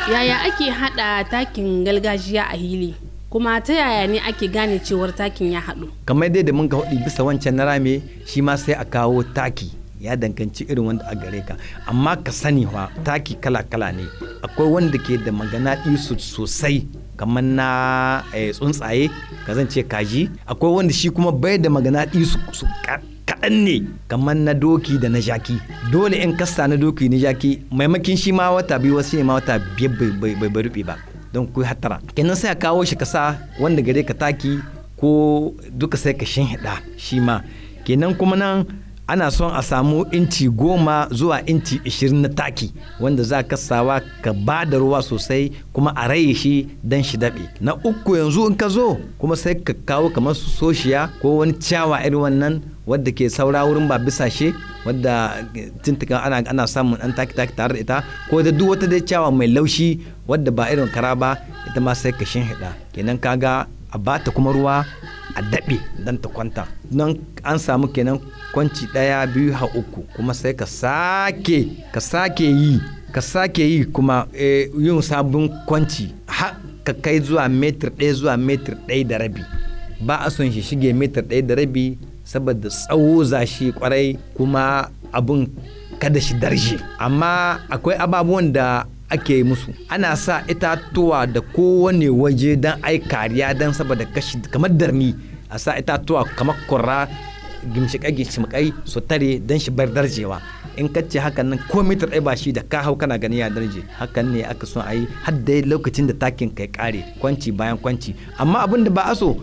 yaya ake hada takin gargajiya a hili kuma ta yaya ne ake gane cewar takin ya haɗu kamar dai da mun ga hudu bisa wancan na rame shi ma sai a kawo taki ya danganci irin wanda a gare ka amma ka sani wa taki kala-kala ne akwai wanda ke da magana isu sosai kamar na tsuntsaye ka zance kaji akwai wanda shi kuma bai da magana isu kaɗan ne kamar na doki da na jaki dole in kasta na doki na jaki maimakin shi ma wata biyu wasu ne ma wata biyar bai rufe ba don ku hatara kenan sai a kawo shi kasa wanda gare ka taki ko duka sai ka hida shi ma kenan kuma nan ana son a samu inci goma zuwa inci ishirin na taki wanda za ka sawa ka ba da ruwa sosai kuma a raye shi don shi daɓe na uku yanzu in ka zo kuma sai ka kawo kamar su soshiya ko wani ciyawa irin wannan wadda ke saura wurin ba bisashe wadda tuntukan ana ana samun an taki taki tare da ita ko da duk wata dai ciyawa mai laushi wadda ba irin kara ba ita ma sai ka shinhiɗa kenan kaga a bata kuma ruwa a daɓe don ta kwanta nan an samu kenan kwanci ɗaya biyu ha uku kuma sai ka sake ka sake yi ka sake yi kuma yin sabon kwanci har ka kai zuwa metir ɗaya zuwa metir ɗaya da rabi ba a son shi shige metir ɗaya da rabi saboda tsawo zashi kwarai kuma abun kada shi darje amma akwai ababuwan da ake musu ana sa itatuwa da kowane waje don ai kariya don saboda kashi kamar darni a sa itatuwa kamar kurra gimshikai gimshikai su tare don shi bar darjewa in ka ce hakan nan ko mitar ɗaya ba shi da ka hau kana gani ya darje hakan ne aka son a yi har da lokacin da takin kai kare kwanci bayan kwanci amma abin da ba a so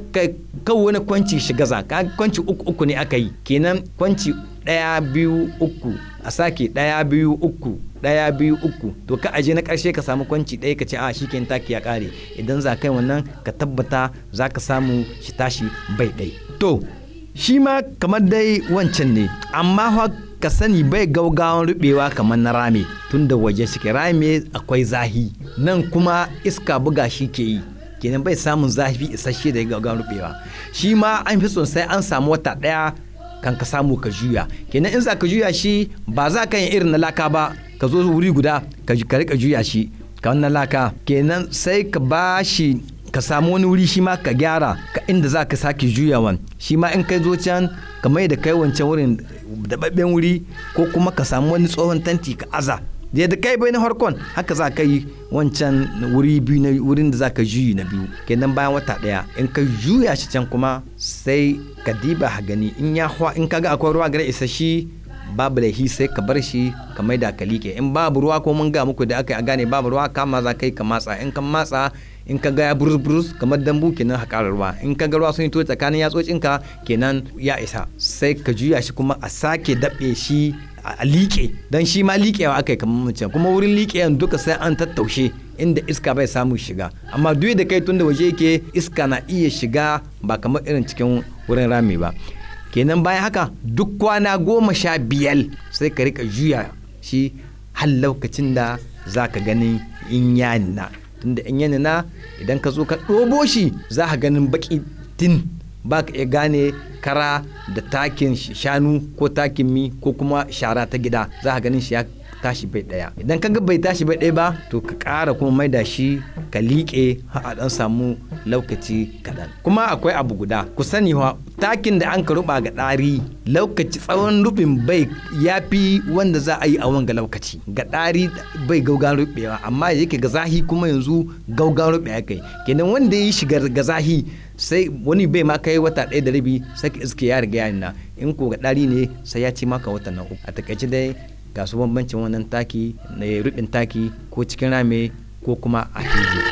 kan wani kwanci shiga za ka kwanci uku uku ne aka yi kenan kwanci ɗaya biyu uku a sake ɗaya biyu uku ɗaya biyu uku to ka aje na ƙarshe ka samu kwanci ɗaya ka ce a shi kenan taki ya ƙare idan za kai wannan ka tabbata za ka samu shi tashi bai ɗai to shi ma kamar dai wancan ne amma fa ka sani bai gaugawan rubewa kamar na rame tun da waje suke rame akwai zahi nan kuma iska buga shi ke yi kenan bai samun zafi isasshe da gaugawan rubewa shi ma an fi son sai an samu wata ɗaya kan ka samu ka juya kenan in za ka juya shi ba za ka yin irin na laka ba ka zo wuri guda ka rika juya shi ka wannan laka kenan sai ka ba shi ka samu wani wuri shi ma ka gyara ka inda za ka sake juyawan shi ma in kai zo can ka mai da kai wancan wurin daɓaɓɓen wuri ko kuma ka samu wani tsohon tanti ka aza da kai bai na farkon haka za ka yi wancan wuri biyu na wurin da za ka juyi na biyu kenan bayan wata ɗaya in ka juya shi can kuma sai ka diba ha gani in ya in ka ga akwai ruwa gare isa shi babu laihi sai ka bar shi ka mai da ka liƙe in babu ruwa ko mun ga muku da aka yi a gane babu ruwa kama za ka yi ka matsa in ka matsa in ka ga ya burus burus kamar dambu kenan haƙarar ruwa in ka ga ruwa sun yi to tsakanin yatsocinka kenan ya isa sai ka juya shi kuma a sake daɓe shi a liƙe don shi ma liƙewa aka yi kamar mutum kuma wurin liƙewan duka sai an tattaushe inda iska bai samu shiga amma duk da kai tun da waje yake iska na iya shiga ba kamar irin cikin wurin rami ba kenan bayan haka duk kwana goma sha biyar sai ka rika juya shi har lokacin da za ka gani in ya nuna tunda in ya nuna idan ka zo ka ɗobo shi za ka ganin baƙi tin ba ka iya gane kara da takin shanu ko takin mi ko kuma shara ta gida za ka ganin shi ya tashi bai daya idan ka ga bai tashi bai daya ba to ka ƙara kuma mai da shi ka liƙe a dan samu lokaci kaɗan kuma akwai abu guda ku sani wa takin da an ka ruba ga ɗari lokaci tsawon rubin bai ya fi wanda za a yi a wanga lokaci ga ɗari bai gaugan rubewa amma yake ga zahi kuma yanzu gaugan rubewa kai kenan wanda ya yi shiga ga zahi sai wani bai ma kai wata ɗaya da rabi sai ka iske ya riga yana in ko ga ɗari ne sai ya ci maka wata na uku a takaice dai ga su bambancin wannan taki na rubin taki ko cikin rame ko kuma a fili